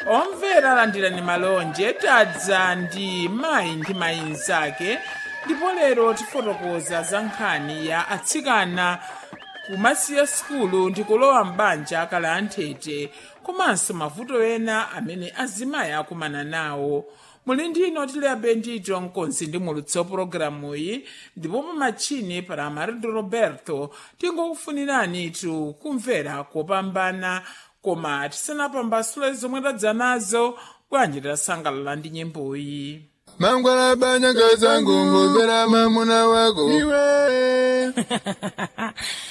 omvera landirani malonje tadza ndi mayi ndi mayi mnzake ndipo lero tifotokoza za nkhani ya atsikana kumasiya sukulu ndi kulowa m'banja akala anthete komanso mavuto ena amene azimayi akumana nawo muli ndino tiliabe ndito mkonzi ndi mulutsi wa pologalamuyi ndipo pamatchini para amarido roberto tingokufunirani tu kumvera kopambana koma tisanapambasule zomwe tadza nazo bwanji tasangalala ndi nyimboyi mangwala banyanga zangu ngomvera mamuna wako iwe